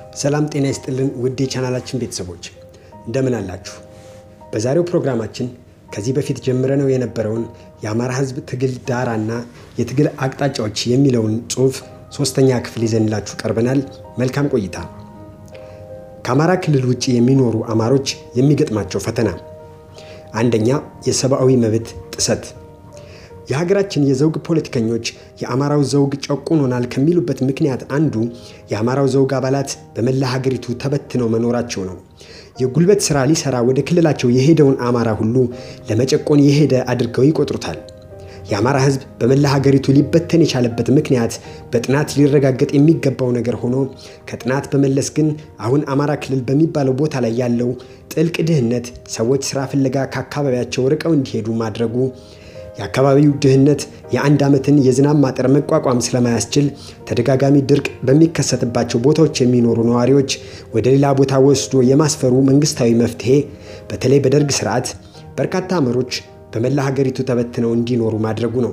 ሰላም ጤና ይስጥልን ውድ የቻናላችን ቤተሰቦች እንደምን አላችሁ? በዛሬው ፕሮግራማችን ከዚህ በፊት ጀምረነው የነበረውን የአማራ ሕዝብ ትግል ዳራና የትግል አቅጣጫዎች የሚለውን ጽሑፍ ሶስተኛ ክፍል ይዘንላችሁ ቀርበናል። መልካም ቆይታ። ከአማራ ክልል ውጭ የሚኖሩ አማሮች የሚገጥማቸው ፈተና፣ አንደኛ የሰብአዊ መብት ጥሰት። የሀገራችን የዘውግ ፖለቲከኞች የአማራው ዘውግ ጨቁኖናል ከሚሉበት ምክንያት አንዱ የአማራው ዘውግ አባላት በመላ ሀገሪቱ ተበትነው መኖራቸው ነው። የጉልበት ሥራ ሊሰራ ወደ ክልላቸው የሄደውን አማራ ሁሉ ለመጨቆን የሄደ አድርገው ይቆጥሩታል። የአማራ ሕዝብ በመላ ሀገሪቱ ሊበተን የቻለበት ምክንያት በጥናት ሊረጋገጥ የሚገባው ነገር ሆኖ ከጥናት በመለስ ግን አሁን አማራ ክልል በሚባለው ቦታ ላይ ያለው ጥልቅ ድህነት ሰዎች ሥራ ፍለጋ ከአካባቢያቸው ርቀው እንዲሄዱ ማድረጉ የአካባቢው ድህነት የአንድ ዓመትን የዝናብ ማጠር መቋቋም ስለማያስችል ተደጋጋሚ ድርቅ በሚከሰትባቸው ቦታዎች የሚኖሩ ነዋሪዎች ወደ ሌላ ቦታ ወስዶ የማስፈሩ መንግስታዊ መፍትሄ በተለይ በደርግ ስርዓት በርካታ አማሮች በመላ ሀገሪቱ ተበትነው እንዲኖሩ ማድረጉ ነው።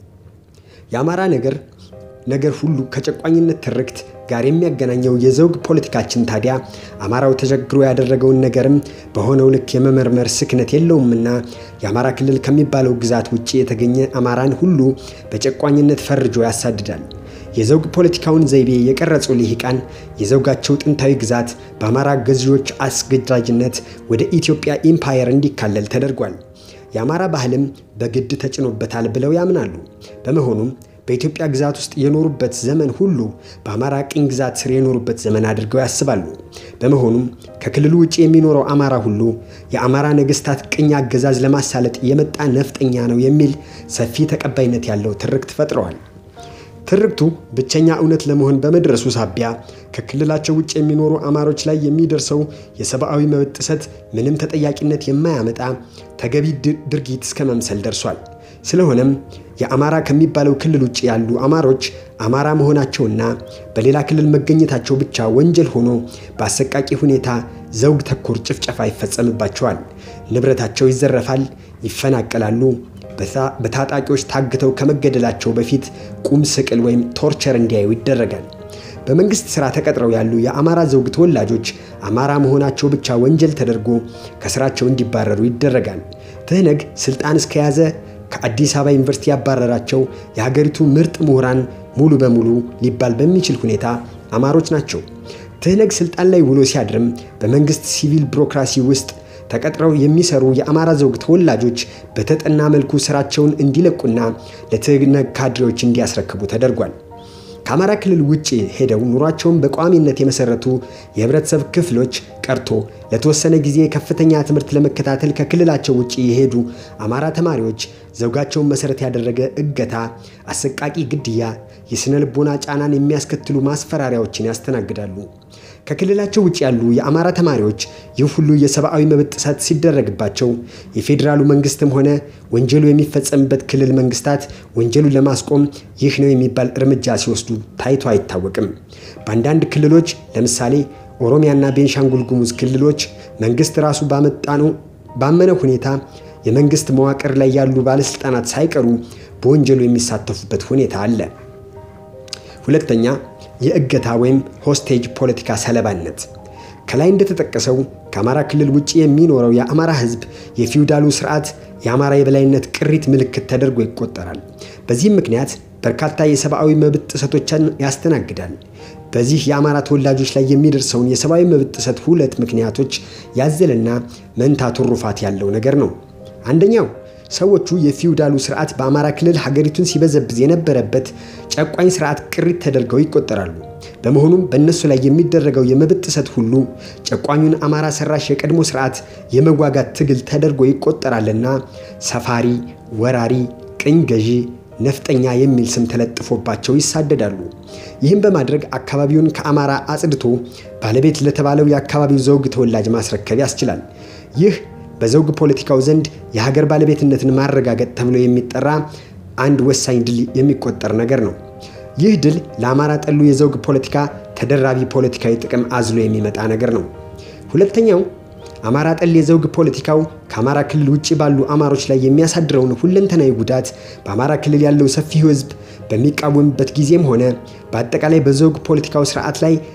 የአማራ ነገር ነገር ሁሉ ከጨቋኝነት ትርክት ጋር የሚያገናኘው የዘውግ ፖለቲካችን ታዲያ አማራው ተቸግሮ ያደረገውን ነገርም በሆነው ልክ የመመርመር ስክነት የለውምና የአማራ ክልል ከሚባለው ግዛት ውጭ የተገኘ አማራን ሁሉ በጨቋኝነት ፈርጆ ያሳድዳል። የዘውግ ፖለቲካውን ዘይቤ የቀረጹ ልሂቃን የዘውጋቸው ጥንታዊ ግዛት በአማራ ገዢዎች አስገዳጅነት ወደ ኢትዮጵያ ኢምፓየር እንዲካለል ተደርጓል። የአማራ ባህልም በግድ ተጭኖበታል ብለው ያምናሉ። በመሆኑም በኢትዮጵያ ግዛት ውስጥ የኖሩበት ዘመን ሁሉ በአማራ ቅኝ ግዛት ስር የኖሩበት ዘመን አድርገው ያስባሉ። በመሆኑም ከክልሉ ውጭ የሚኖረው አማራ ሁሉ የአማራ ነገስታት ቅኝ አገዛዝ ለማሳለጥ የመጣ ነፍጠኛ ነው የሚል ሰፊ ተቀባይነት ያለው ትርክት ፈጥረዋል። ትርክቱ ብቸኛ እውነት ለመሆን በመድረሱ ሳቢያ ከክልላቸው ውጭ የሚኖሩ አማሮች ላይ የሚደርሰው የሰብአዊ መብት ጥሰት ምንም ተጠያቂነት የማያመጣ ተገቢ ድርጊት እስከ መምሰል ደርሷል። ስለሆነም የአማራ ከሚባለው ክልል ውጭ ያሉ አማሮች አማራ መሆናቸውና በሌላ ክልል መገኘታቸው ብቻ ወንጀል ሆኖ በአሰቃቂ ሁኔታ ዘውግ ተኮር ጭፍጨፋ ይፈጸምባቸዋል። ንብረታቸው ይዘረፋል፣ ይፈናቀላሉ። በታጣቂዎች ታግተው ከመገደላቸው በፊት ቁም ስቅል ወይም ቶርቸር እንዲያዩ ይደረጋል። በመንግስት ሥራ ተቀጥረው ያሉ የአማራ ዘውግ ተወላጆች አማራ መሆናቸው ብቻ ወንጀል ተደርጎ ከስራቸው እንዲባረሩ ይደረጋል። ትህነግ ስልጣን እስከያዘ ከአዲስ አበባ ዩኒቨርሲቲ ያባረራቸው የሀገሪቱ ምርጥ ምሁራን ሙሉ በሙሉ ሊባል በሚችል ሁኔታ አማሮች ናቸው። ትህነግ ስልጣን ላይ ውሎ ሲያድርም በመንግስት ሲቪል ቢሮክራሲ ውስጥ ተቀጥረው የሚሰሩ የአማራ ዘውግ ተወላጆች በተጠና መልኩ ስራቸውን እንዲለቁና ለትህነግ ካድሬዎች እንዲያስረክቡ ተደርጓል። ከአማራ ክልል ውጭ ሄደው ኑሯቸውን በቋሚነት የመሰረቱ የህብረተሰብ ክፍሎች ቀርቶ ለተወሰነ ጊዜ ከፍተኛ ትምህርት ለመከታተል ከክልላቸው ውጭ የሄዱ አማራ ተማሪዎች ዘውጋቸውን መሰረት ያደረገ እገታ፣ አሰቃቂ ግድያ፣ የሥነ ልቦና ጫናን የሚያስከትሉ ማስፈራሪያዎችን ያስተናግዳሉ። ከክልላቸው ውጭ ያሉ የአማራ ተማሪዎች ይህ ሁሉ የሰብአዊ መብት ጥሰት ሲደረግባቸው የፌዴራሉ መንግስትም ሆነ ወንጀሉ የሚፈጸምበት ክልል መንግስታት ወንጀሉን ለማስቆም ይህ ነው የሚባል እርምጃ ሲወስዱ ታይቶ አይታወቅም። በአንዳንድ ክልሎች ለምሳሌ ኦሮሚያና ቤንሻንጉል ጉሙዝ ክልሎች መንግስት ራሱ ባመጣነው ባመነ ሁኔታ የመንግስት መዋቅር ላይ ያሉ ባለስልጣናት ሳይቀሩ በወንጀሉ የሚሳተፉበት ሁኔታ አለ። ሁለተኛ የእገታ ወይም ሆስቴጅ ፖለቲካ ሰለባነት። ከላይ እንደተጠቀሰው ከአማራ ክልል ውጭ የሚኖረው የአማራ ህዝብ የፊውዳሉ ስርዓት የአማራ የበላይነት ቅሪት ምልክት ተደርጎ ይቆጠራል። በዚህም ምክንያት በርካታ የሰብአዊ መብት ጥሰቶችን ያስተናግዳል። በዚህ የአማራ ተወላጆች ላይ የሚደርሰውን የሰብአዊ መብት ጥሰት ሁለት ምክንያቶች ያዘለና መንታ ትሩፋት ያለው ነገር ነው። አንደኛው ሰዎቹ የፊውዳሉ ስርዓት በአማራ ክልል ሀገሪቱን ሲበዘብዝ የነበረበት ጨቋኝ ስርዓት ቅሪት ተደርገው ይቆጠራሉ። በመሆኑም በእነሱ ላይ የሚደረገው የመብት ጥሰት ሁሉ ጨቋኙን አማራ ሰራሽ የቀድሞ ስርዓት የመዋጋት ትግል ተደርጎ ይቆጠራልና ሰፋሪ፣ ወራሪ፣ ቅኝ ገዢ፣ ነፍጠኛ የሚል ስም ተለጥፎባቸው ይሳደዳሉ። ይህም በማድረግ አካባቢውን ከአማራ አጽድቶ ባለቤት ለተባለው የአካባቢው ዘውግ ተወላጅ ማስረከብ ያስችላል። ይህ በዘውግ ፖለቲካው ዘንድ የሀገር ባለቤትነትን ማረጋገጥ ተብሎ የሚጠራ አንድ ወሳኝ ድል የሚቆጠር ነገር ነው። ይህ ድል ለአማራ ጠሉ የዘውግ ፖለቲካ ተደራቢ ፖለቲካዊ ጥቅም አዝሎ የሚመጣ ነገር ነው። ሁለተኛው አማራ ጠል የዘውግ ፖለቲካው ከአማራ ክልል ውጭ ባሉ አማሮች ላይ የሚያሳድረውን ሁለንተናዊ ጉዳት በአማራ ክልል ያለው ሰፊ ሕዝብ በሚቃወምበት ጊዜም ሆነ በአጠቃላይ በዘውግ ፖለቲካው ስርዓት ላይ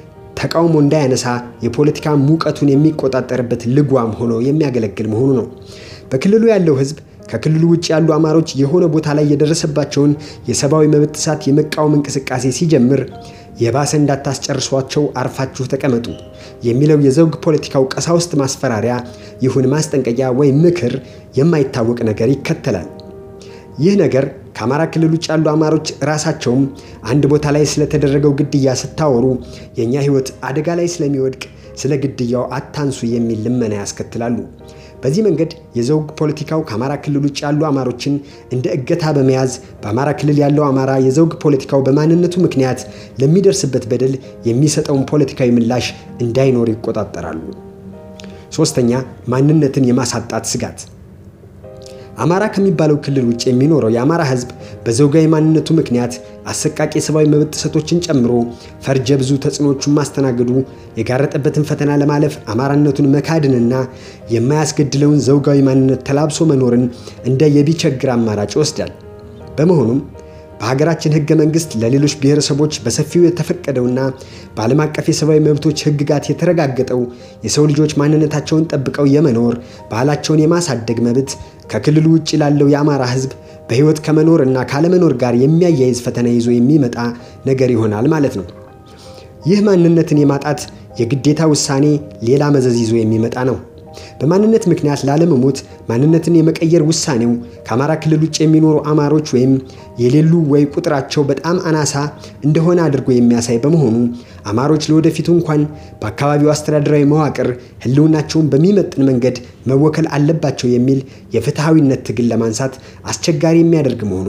ተቃውሞ እንዳያነሳ የፖለቲካ ሙቀቱን የሚቆጣጠርበት ልጓም ሆኖ የሚያገለግል መሆኑ ነው። በክልሉ ያለው ሕዝብ ከክልሉ ውጭ ያሉ አማሮች የሆነ ቦታ ላይ የደረሰባቸውን የሰብአዊ መብት ጥሰት የመቃወም እንቅስቃሴ ሲጀምር የባሰ እንዳታስጨርሷቸው አርፋችሁ ተቀመጡ የሚለው የዘውግ ፖለቲካው ቀሳውስት ማስፈራሪያ ይሁን ማስጠንቀቂያ ወይም ምክር የማይታወቅ ነገር ይከተላል። ይህ ነገር ከአማራ ክልል ውጭ ያሉ አማሮች ራሳቸውም አንድ ቦታ ላይ ስለተደረገው ግድያ ስታወሩ የእኛ ሕይወት አደጋ ላይ ስለሚወድቅ ስለ ግድያው አታንሱ የሚል ልመና ያስከትላሉ። በዚህ መንገድ የዘውግ ፖለቲካው ከአማራ ክልል ውጭ ያሉ አማሮችን እንደ እገታ በመያዝ በአማራ ክልል ያለው አማራ የዘውግ ፖለቲካው በማንነቱ ምክንያት ለሚደርስበት በደል የሚሰጠውን ፖለቲካዊ ምላሽ እንዳይኖር ይቆጣጠራሉ። ሶስተኛ፣ ማንነትን የማሳጣት ስጋት አማራ ከሚባለው ክልል ውጭ የሚኖረው የአማራ ሕዝብ በዘውጋዊ ማንነቱ ምክንያት አሰቃቂ የሰብአዊ መብት ጥሰቶችን ጨምሮ ፈርጀ ብዙ ተጽዕኖቹን ማስተናገዱ የጋረጠበትን ፈተና ለማለፍ አማራነቱን መካድንና የማያስገድለውን ዘውጋዊ ማንነት ተላብሶ መኖርን እንደ የቢቸግር አማራጭ ይወስዳል። በመሆኑም በሀገራችን ሕገ መንግሥት ለሌሎች ብሔረሰቦች በሰፊው የተፈቀደውና በዓለም አቀፍ የሰብአዊ መብቶች ሕግጋት የተረጋገጠው የሰው ልጆች ማንነታቸውን ጠብቀው የመኖር ባህላቸውን የማሳደግ መብት ከክልሉ ውጭ ላለው የአማራ ሕዝብ በሕይወት ከመኖር እና ካለመኖር ጋር የሚያያይዝ ፈተና ይዞ የሚመጣ ነገር ይሆናል ማለት ነው። ይህ ማንነትን የማጣት የግዴታ ውሳኔ ሌላ መዘዝ ይዞ የሚመጣ ነው። በማንነት ምክንያት ላለመሞት ማንነትን የመቀየር ውሳኔው ከአማራ ክልል ውጭ የሚኖሩ አማሮች ወይም የሌሉ ወይ ቁጥራቸው በጣም አናሳ እንደሆነ አድርጎ የሚያሳይ በመሆኑ አማሮች ለወደፊቱ እንኳን በአካባቢው አስተዳደራዊ መዋቅር ሕልውናቸውን በሚመጥን መንገድ መወከል አለባቸው የሚል የፍትሐዊነት ትግል ለማንሳት አስቸጋሪ የሚያደርግ መሆኑ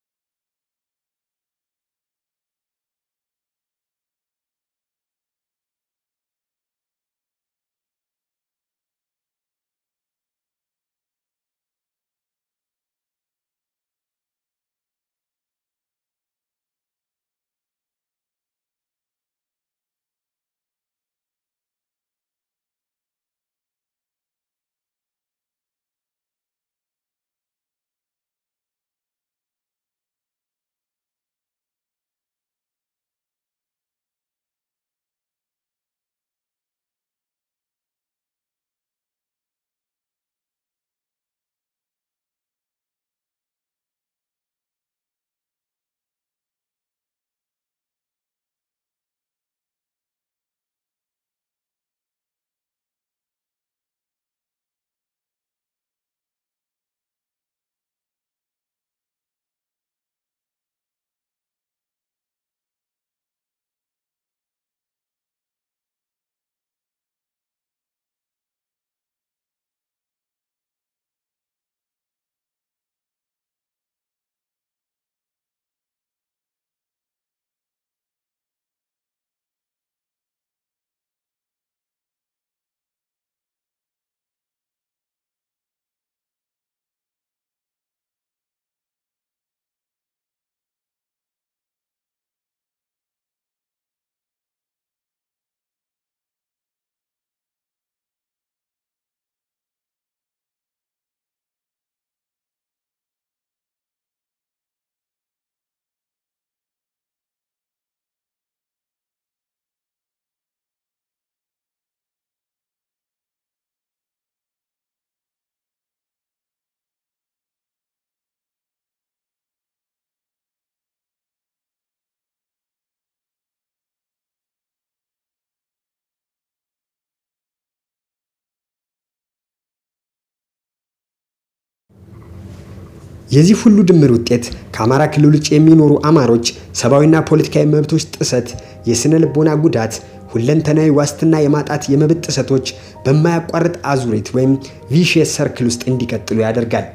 የዚህ ሁሉ ድምር ውጤት ከአማራ ክልል ውጭ የሚኖሩ አማሮች ሰብአዊና ፖለቲካዊ መብቶች ጥሰት፣ የስነ ልቦና ጉዳት፣ ሁለንተናዊ ዋስትና የማጣት የመብት ጥሰቶች በማያቋርጥ አዙሪት ወይም ቪሽየስ ሰርክል ውስጥ እንዲቀጥሉ ያደርጋል።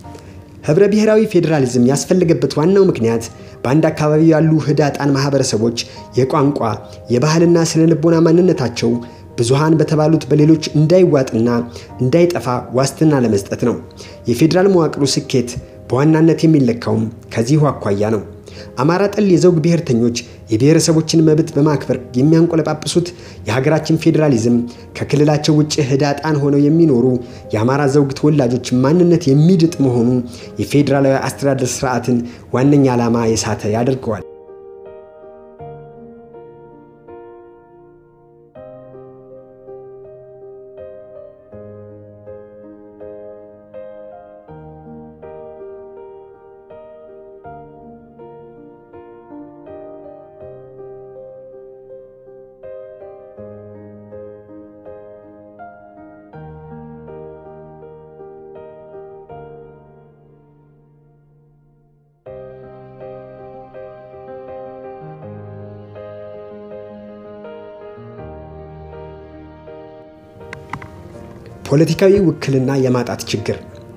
ህብረ ብሔራዊ ፌዴራሊዝም ያስፈለገበት ዋናው ምክንያት በአንድ አካባቢ ያሉ ህዳጣን ማህበረሰቦች የቋንቋ የባህልና ስነ ልቦና ማንነታቸው ብዙሃን በተባሉት በሌሎች እንዳይዋጥና እንዳይጠፋ ዋስትና ለመስጠት ነው። የፌዴራል መዋቅሩ ስኬት በዋናነት የሚለካውም ከዚሁ አኳያ ነው። አማራ ጠል የዘውግ ብሔርተኞች የብሔረሰቦችን መብት በማክበር የሚያንቆለጳጵሱት የሀገራችን ፌዴራሊዝም ከክልላቸው ውጭ ህዳጣን ሆነው የሚኖሩ የአማራ ዘውግ ተወላጆች ማንነት የሚድጥ መሆኑ የፌዴራላዊ አስተዳደር ስርዓትን ዋነኛ ዓላማ የሳተ ያደርገዋል። ፖለቲካዊ ውክልና የማጣት ችግር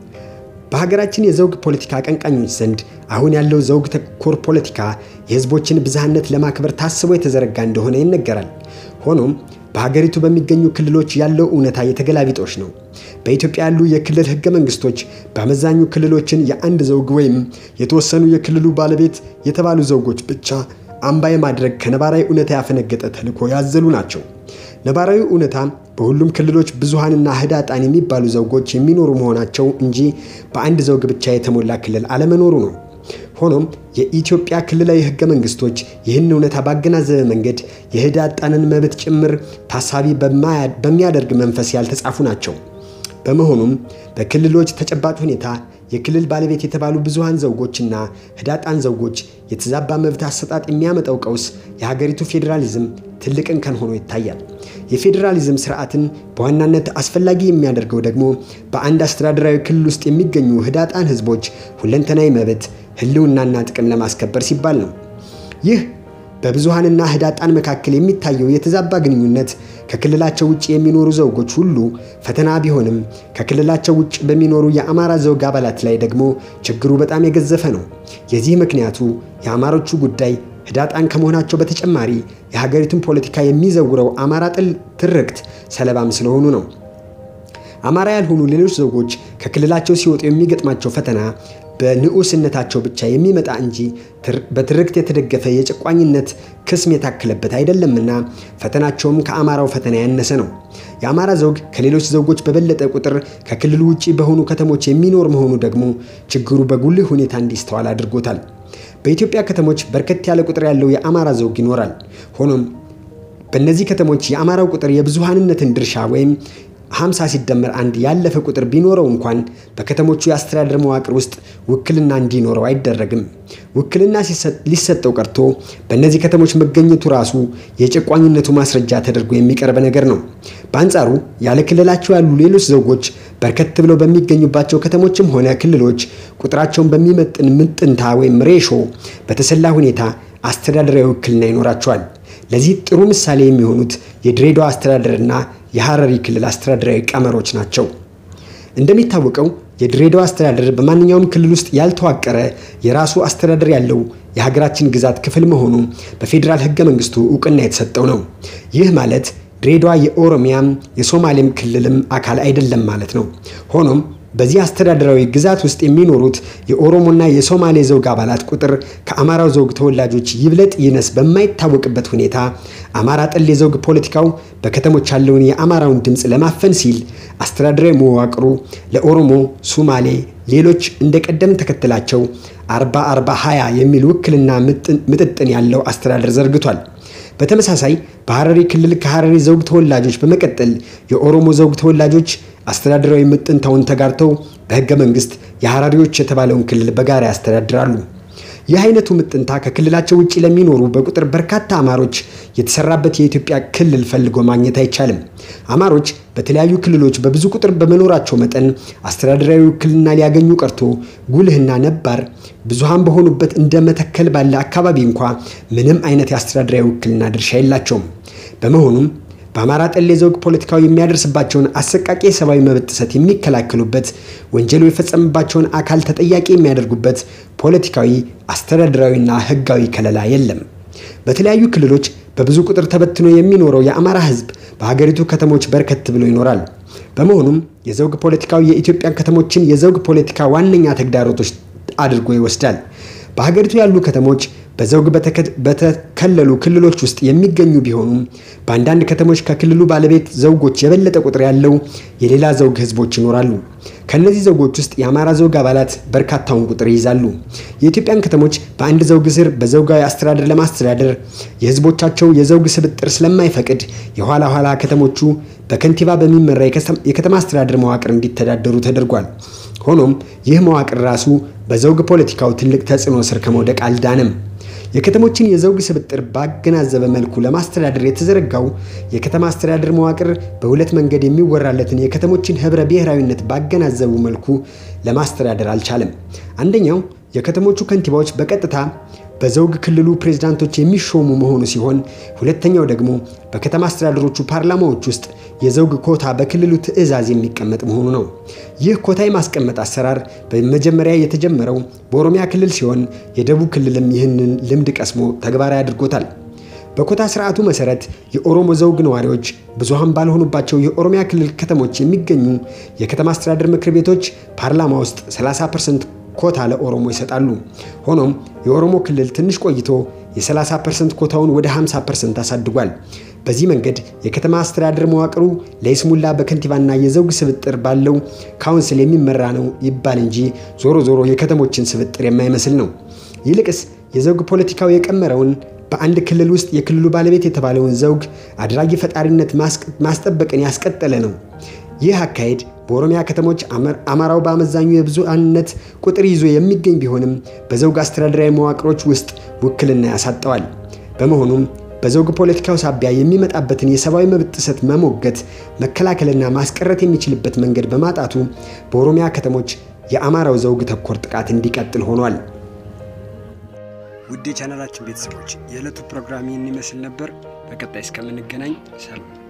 በሀገራችን የዘውግ ፖለቲካ አቀንቃኞች ዘንድ አሁን ያለው ዘውግ ተኮር ፖለቲካ የህዝቦችን ብዝሃነት ለማክበር ታስቦ የተዘረጋ እንደሆነ ይነገራል። ሆኖም በሀገሪቱ በሚገኙ ክልሎች ያለው እውነታ የተገላቢጦሽ ነው። በኢትዮጵያ ያሉ የክልል ህገ መንግስቶች በአመዛኙ ክልሎችን የአንድ ዘውግ ወይም የተወሰኑ የክልሉ ባለቤት የተባሉ ዘውጎች ብቻ አምባ የማድረግ ከነባራዊ እውነታ ያፈነገጠ ተልዕኮ ያዘሉ ናቸው። ነባራዊ እውነታ በሁሉም ክልሎች ብዙሃንና ህዳጣን የሚባሉ ዘውጎች የሚኖሩ መሆናቸው እንጂ በአንድ ዘውግ ብቻ የተሞላ ክልል አለመኖሩ ነው። ሆኖም የኢትዮጵያ ክልላዊ ህገ መንግስቶች ይህን እውነታ ባገናዘበ መንገድ የህዳጣንን መብት ጭምር ታሳቢ በሚያደርግ መንፈስ ያልተጻፉ ናቸው። በመሆኑም በክልሎች ተጨባጭ ሁኔታ የክልል ባለቤት የተባሉ ብዙሃን ዘውጎችና ህዳጣን ዘውጎች የተዛባ መብት አሰጣጥ የሚያመጣው ቀውስ የሀገሪቱ ፌዴራሊዝም ትልቅ እንከን ሆኖ ይታያል። የፌዴራሊዝም ስርዓትን በዋናነት አስፈላጊ የሚያደርገው ደግሞ በአንድ አስተዳደራዊ ክልል ውስጥ የሚገኙ ህዳጣን ህዝቦች ሁለንተናዊ መብት ህልውናና ጥቅም ለማስከበር ሲባል ነው። ይህ በብዙሃንና ህዳጣን መካከል የሚታየው የተዛባ ግንኙነት ከክልላቸው ውጭ የሚኖሩ ዘውጎች ሁሉ ፈተና ቢሆንም ከክልላቸው ውጭ በሚኖሩ የአማራ ዘውግ አባላት ላይ ደግሞ ችግሩ በጣም የገዘፈ ነው። የዚህ ምክንያቱ የአማሮቹ ጉዳይ ህዳጣን ከመሆናቸው በተጨማሪ የሀገሪቱን ፖለቲካ የሚዘውረው አማራ ጥል ትርክት ሰለባም ስለሆኑ ነው። አማራ ያልሆኑ ሌሎች ዘውጎች ከክልላቸው ሲወጡ የሚገጥማቸው ፈተና በንዑስነታቸው ብቻ የሚመጣ እንጂ በትርክት የተደገፈ የጨቋኝነት ክስም የታከለበት አይደለምና ፈተናቸውም ከአማራው ፈተና ያነሰ ነው። የአማራ ዘውግ ከሌሎች ዘውጎች በበለጠ ቁጥር ከክልሉ ውጭ በሆኑ ከተሞች የሚኖር መሆኑ ደግሞ ችግሩ በጉልህ ሁኔታ እንዲስተዋል አድርጎታል። በኢትዮጵያ ከተሞች በርከት ያለ ቁጥር ያለው የአማራ ዘውግ ይኖራል። ሆኖም በእነዚህ ከተሞች የአማራው ቁጥር የብዙሃንነትን ድርሻ ወይም 50 ሲደመር አንድ ያለፈ ቁጥር ቢኖረው እንኳን በከተሞቹ የአስተዳደር መዋቅር ውስጥ ውክልና እንዲኖረው አይደረግም። ውክልና ሊሰጠው ቀርቶ በእነዚህ ከተሞች መገኘቱ ራሱ የጨቋኝነቱ ማስረጃ ተደርጎ የሚቀርብ ነገር ነው። በአንጻሩ ያለ ክልላቸው ያሉ ሌሎች ዘውጎች በርከት ብለው በሚገኙባቸው ከተሞችም ሆነ ክልሎች ቁጥራቸውን በሚመጥን ምጥንታ ወይም ሬሾ በተሰላ ሁኔታ አስተዳደራዊ ውክልና ይኖራቸዋል። ለዚህ ጥሩ ምሳሌ የሚሆኑት የድሬዳዋ አስተዳደርና የሐረሪ ክልል አስተዳደራዊ ቀመሮች ናቸው። እንደሚታወቀው የድሬዳዋ አስተዳደር በማንኛውም ክልል ውስጥ ያልተዋቀረ የራሱ አስተዳደር ያለው የሀገራችን ግዛት ክፍል መሆኑ በፌዴራል ሕገ መንግስቱ እውቅና የተሰጠው ነው። ይህ ማለት ድሬዳዋ የኦሮሚያም የሶማሌም ክልልም አካል አይደለም ማለት ነው። ሆኖም በዚህ አስተዳደራዊ ግዛት ውስጥ የሚኖሩት የኦሮሞና የሶማሌ ዘውግ አባላት ቁጥር ከአማራው ዘውግ ተወላጆች ይብለጥ ይነስ በማይታወቅበት ሁኔታ አማራ ጠል የዘውግ ፖለቲካው በከተሞች ያለውን የአማራውን ድምፅ ለማፈን ሲል አስተዳደራዊ መዋቅሩ ለኦሮሞ፣ ሱማሌ፣ ሌሎች እንደ ቀደም ተከትላቸው 40 40 20 የሚል ውክልና ምጥጥን ያለው አስተዳደር ዘርግቷል። በተመሳሳይ በሐረሪ ክልል ከሐረሪ ዘውግ ተወላጆች በመቀጠል የኦሮሞ ዘውግ ተወላጆች አስተዳደራዊ ምጥንታውን ተጋርተው በሕገ መንግስት የሐረሪዎች የተባለውን ክልል በጋራ ያስተዳድራሉ። ይህ አይነቱ ምጥንታ ከክልላቸው ውጭ ለሚኖሩ በቁጥር በርካታ አማሮች የተሰራበት የኢትዮጵያ ክልል ፈልጎ ማግኘት አይቻልም። አማሮች በተለያዩ ክልሎች በብዙ ቁጥር በመኖራቸው መጠን አስተዳደራዊ ውክልና ሊያገኙ ቀርቶ ጉልህና ነባር ብዙሃን በሆኑበት እንደ መተከል ባለ አካባቢ እንኳ ምንም አይነት የአስተዳደራዊ ውክልና ድርሻ የላቸውም። በመሆኑም በአማራ ጠል የዘውግ ፖለቲካው የሚያደርስባቸውን አሰቃቂ የሰብአዊ መብት ጥሰት የሚከላከሉበት፣ ወንጀሉ የፈጸመባቸውን አካል ተጠያቂ የሚያደርጉበት ፖለቲካዊ፣ አስተዳደራዊና ሕጋዊ ከለላ የለም። በተለያዩ ክልሎች በብዙ ቁጥር ተበትኖ የሚኖረው የአማራ ሕዝብ በሀገሪቱ ከተሞች በርከት ብሎ ይኖራል። በመሆኑም የዘውግ ፖለቲካው የኢትዮጵያ ከተሞችን የዘውግ ፖለቲካ ዋነኛ ተግዳሮቶች አድርጎ ይወስዳል። በሀገሪቱ ያሉ ከተሞች በዘውግ በተከለሉ ክልሎች ውስጥ የሚገኙ ቢሆኑም በአንዳንድ ከተሞች ከክልሉ ባለቤት ዘውጎች የበለጠ ቁጥር ያለው የሌላ ዘውግ ህዝቦች ይኖራሉ። ከእነዚህ ዘውጎች ውስጥ የአማራ ዘውግ አባላት በርካታውን ቁጥር ይይዛሉ። የኢትዮጵያን ከተሞች በአንድ ዘውግ ስር በዘውጋዊ አስተዳደር ለማስተዳደር የህዝቦቻቸው የዘውግ ስብጥር ስለማይፈቅድ የኋላ ኋላ ከተሞቹ በከንቲባ በሚመራ የከተማ አስተዳደር መዋቅር እንዲተዳደሩ ተደርጓል። ሆኖም ይህ መዋቅር ራሱ በዘውግ ፖለቲካው ትልቅ ተጽዕኖ ስር ከመውደቅ አልዳንም። የከተሞችን የዘውግ ስብጥር ባገናዘበ መልኩ ለማስተዳደር የተዘረጋው የከተማ አስተዳደር መዋቅር በሁለት መንገድ የሚወራለትን የከተሞችን ህብረ ብሔራዊነት ባገናዘቡ መልኩ ለማስተዳደር አልቻለም። አንደኛው የከተሞቹ ከንቲባዎች በቀጥታ በዘውግ ክልሉ ፕሬዝዳንቶች የሚሾሙ መሆኑ ሲሆን ሁለተኛው ደግሞ በከተማ አስተዳደሮቹ ፓርላማዎች ውስጥ የዘውግ ኮታ በክልሉ ትዕዛዝ የሚቀመጥ መሆኑ ነው። ይህ ኮታ የማስቀመጥ አሰራር በመጀመሪያ የተጀመረው በኦሮሚያ ክልል ሲሆን የደቡብ ክልልም ይህንን ልምድ ቀስሞ ተግባራዊ አድርጎታል። በኮታ ስርዓቱ መሰረት የኦሮሞ ዘውግ ነዋሪዎች ብዙሃን ባልሆኑባቸው የኦሮሚያ ክልል ከተሞች የሚገኙ የከተማ አስተዳደር ምክር ቤቶች ፓርላማ ውስጥ 30 ፐርሰንት ኮታ ለኦሮሞ ይሰጣሉ። ሆኖም የኦሮሞ ክልል ትንሽ ቆይቶ የ30 ፐርሰንት ኮታውን ወደ 50 ፐርሰንት አሳድጓል። በዚህ መንገድ የከተማ አስተዳደር መዋቅሩ ለይስሙላ በከንቲባና የዘውግ ስብጥር ባለው ካውንስል የሚመራ ነው ይባል እንጂ ዞሮ ዞሮ የከተሞችን ስብጥር የማይመስል ነው። ይልቅስ የዘውግ ፖለቲካው የቀመረውን በአንድ ክልል ውስጥ የክልሉ ባለቤት የተባለውን ዘውግ አድራጊ ፈጣሪነት ማስጠበቅን ያስቀጠለ ነው። ይህ አካሄድ በኦሮሚያ ከተሞች አማራው በአመዛኙ የብዙሃንነት ቁጥር ይዞ የሚገኝ ቢሆንም በዘውግ አስተዳደራዊ መዋቅሮች ውስጥ ውክልና ያሳጠዋል። በመሆኑም በዘውግ ፖለቲካው ሳቢያ የሚመጣበትን የሰብአዊ መብት ጥሰት መሞገት፣ መከላከልና ማስቀረት የሚችልበት መንገድ በማጣቱ በኦሮሚያ ከተሞች የአማራው ዘውግ ተኮር ጥቃት እንዲቀጥል ሆኗል። ውድ የቻናላችን ቤተሰቦች የዕለቱ ፕሮግራም ይህን ይመስል ነበር። በቀጣይ እስከምንገናኝ ሰላም።